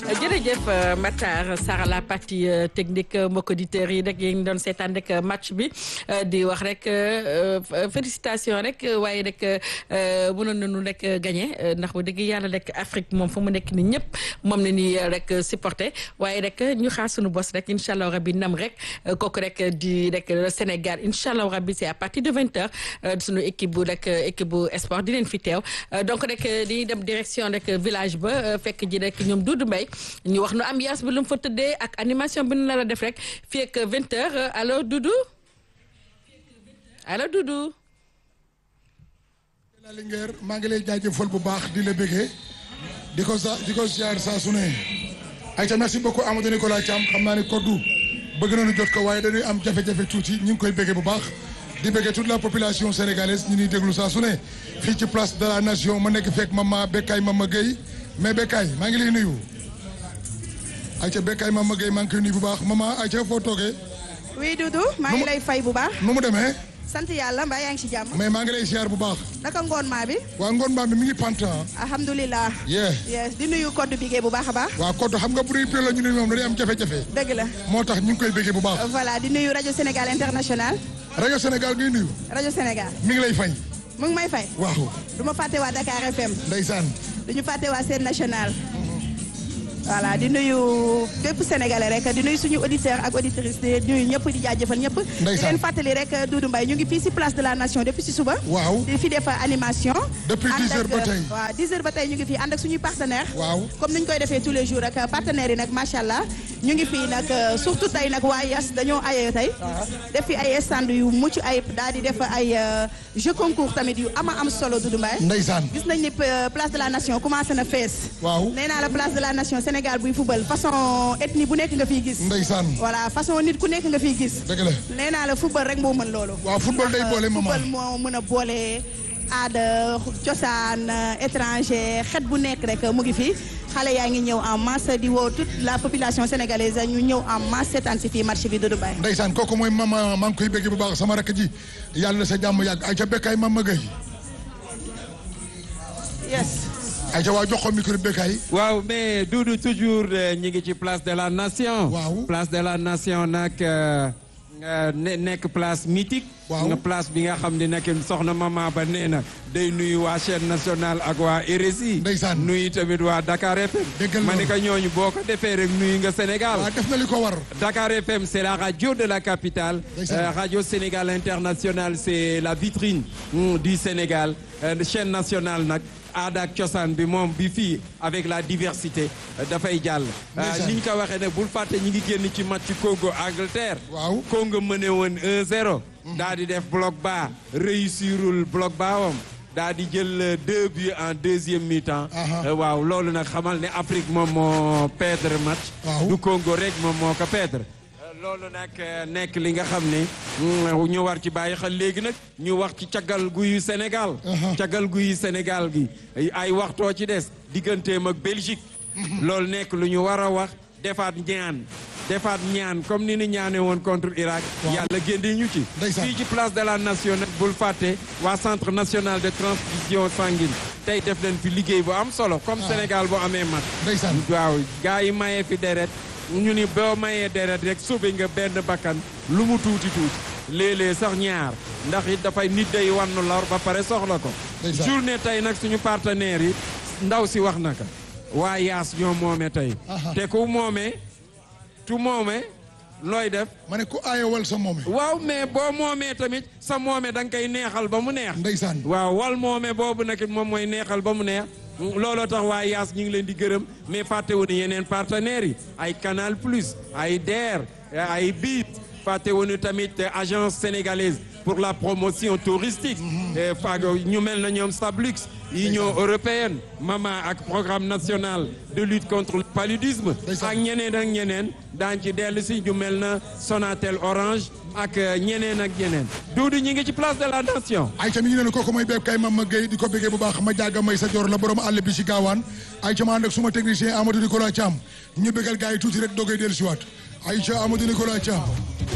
jërëjëf Matar Sara la partie technique mbokk auditeurs yi rek yéen doon seetaan rek match bi di wax rek félicitation rek waaye rek mënoon nañu rek gagné ndax bu dëgg yàlla rek Afrique moom fu mu nekk ni ñëpp moom la ñuy rek supporté waaye rek ñu xaar suñu bos rek incha allah rabi nam rek kooku rek di rek le Sénégal incha allah rabi c'est à partir de vingt heures suñu équipe bu rek équipe bu sport di leen fi teew donc rek di dem direction rek village ba fekk ji rek ñoom Doudou Mbaye ñu wax nu ambiance bi lu mu fa tëddee ak animation bi nu nar a def rek fii ak vingt heures allo Doudou allo Doudou. la Linguère maa ngi lay jaajëfal bu baax di la bëggee di ko sa di ko ziar saa su ne ayca merci beaucoup Amadou Nicolas Thiam xam naa ne koddu bëgg nañu jot ko waaye dañuy am jafe-jafe tuuti ñu ngi koy bëggee bu baax di bëggee toute la population sénégalaise ñu ñuy déglu saa su ne fii ci place de la nation ma nekk fekk mama Bekkaay Mama Gueye mais Bekkaay maa ngi lay nuyu ayca Bekkaay Mama Gueye maa ngi koy nuyu bu baax mama ayca foo toogee. oui Doudou maa ngi lay fay bu baax. nu mu demee. sant yàlla mbaa yaa ngi ci jàmm. mais maa ngi lay ziar bu baax. naka ngoon maa bi. waa ngoon maa bi mi ngi pant alhamdulilah. yeah yes di nuyu code bigee bu baax a baax. waa code xam nga bu dee la ñu ne moom dañuy am jafe-jafe. dëgg la. moo tax ñu ngi koy béggee bu baax. voilà di nuyu rajo Sénégal international. rajo Sénégal ngay nuyu. rajo Sénégal. mi ngi lay fay. mu ngi may fay. waaw. du ma fàtte waa Dakar FM. ndeysaan. du ñu fàtte waa Sen National. voilà di nuyu bépp sénégalais rek di nuyu suñu auditeur ak auditrice di nuyu ñëpp di jaajëfal ñëpp. di ndeysaan leen fàttali rek Doudou Mbaye ñu ngi fii si place de la nation depuis si suba. waaw. di fi def animation. depuis 10 heures ba tey. waaw 10 heures ba tey ñu ngi fii ànd ak suñuy partenaire waaw. comme ni ñu koy defee tous les jours rek partenaires yi nag macha allah ñu ngi fii nag surtout tey nag waa Yas dañoo ayee tey. def fi ay stand yu mucc ayib daal di def ay jeu concours tamit yu ama am solo Doudou Mbaye. ndeysaan. gis nañ ni place de la nation commencé na fees. waaw. nee naa la place de la nation Sénégal buy football façon ethnie bu nekk nga fiy gis. ndeysaan. voilà façon nit ku nekk nga fiy gis. dëgg la. nee naa la football rek moo mën loolu. waaw football day boole maman. football moo mën a boole aada cosaan étranger xet bu nekk rek mu ngi fi xale yaa ngi ñëw en masse di woo toute la population sénégalaise ñu ñëw en masse seetaan si fii marché bi Doudou Mbaye. ndeysaan kooku mooy mama maa ngi koy béggee bu baax sama rakk ji yàlla na sa jàmm yàgg ayca Bekkaay Mama Gueye. yes. ayca waa jox ko micro Bekkaay. waaw mais Doudou toujours ñi ngi ci place de la nation. waaw place de la nation nag ne nekk place mythique. waaw nga place bi nga xam ne nag soxna mama ba nee na day nuyu waa chaîne nationale ak waa RSI. ndeysaan nuyu tamit waa Dakar FM. déggal ma ne loolu. ko ñooñu boo ko defee rek nuyu nga Sénégal. waaw def na li ko war. Dakar FM, c'est la radio de la capitale. Ndeysaan. Euh, radio Sénégal International, c'est la vitrine mm, du Sénégal. Euh, chaîne nationale nag aada ak cosaan bi moom bi fii avec la diversité euh, dafay jàll. Ndeysaan. ni ñu ko waxee ne bul fàtte ñi ngi génn ci match Congo Angleterre. waaw. Congo mëne woon 1-0. daa di def bloc bas réussirul bloc baawam. daa di jël euh, deux buts en deuxième mi-temps. Aha. Euh, waaw loolu nag xamal ne Afrique moom moo perdre match. Waaw. du Congo rek moom moo ko perdre. loolu nag euh, nekk li nga xam ne mm, ñu war ci bàyyi xel léegi nag ñu wax ci caggal guyu Sénégal. Aha. caggal guyu Sénégal gi ay- ay waxtoo ci des digganteem ak Belgique. loolu nekk lu ñu war a wax defaat ñaan defaat ñaan comme ni ni ñaane woon contre Irak. Waaw. yàlla génne ñu ci. Ndeysaan. fii ci place de la nation nag bul fàtte waa centre national de transfusion sanguine tey def leen fi liggéey bu am solo comme Sénégal bu amee mat. ndeysaan. waaw gars yi mayee fi deret ñu ni boo mayee deret rek sauvé nga benn bakkan lu mu tuuti tuuti léeg-léeg sax ñaar ndax it dafay nit day wannu lor ba pare soxla ko Ndeysaan. journée tey nag suñu partenaires yi ndaw si wax naka waa yaas ñoo moome tey Aha. te ku moomee tu moomee looy def ma ne ku aayewal sa moome. waaw mais boo moomee tamit sa moome da nga koy neexal ba mu neex ndeysaan. waaw wal moome boobu nag it moom mooy neexal ba mu neex looloo tax waa yaas ñu ngi leen di gërëm mais fàttewu ni yeneen partenaires yi ay Canal Plus ay DER ay BIT fàttewu ni tamit agence sénégalaise pour la promotion touristique et fago ñu mel na ñoom Stablux Union européenne mama ak programme national de lutte contre le paludisme Ndeysaan. ak ñeneen ak ñeneen daañ ci dellu si ñu mel na Sonatel Orange ak ñeneen ak ñeneen Doudou ñi ngi ci place de la nation ayca mi ngi ne kooku mooy Bekkaay Mama Gueye di ko béggee bu baax ma jaaga may sa jor la borom àll bi ci gaawaan ayca ma ànd ak suma technicien Amadou Nicolas Thiam ñu béggal gars yi tuuti rek doogay dellu siwaat ayca Amadou Nicolas Thiam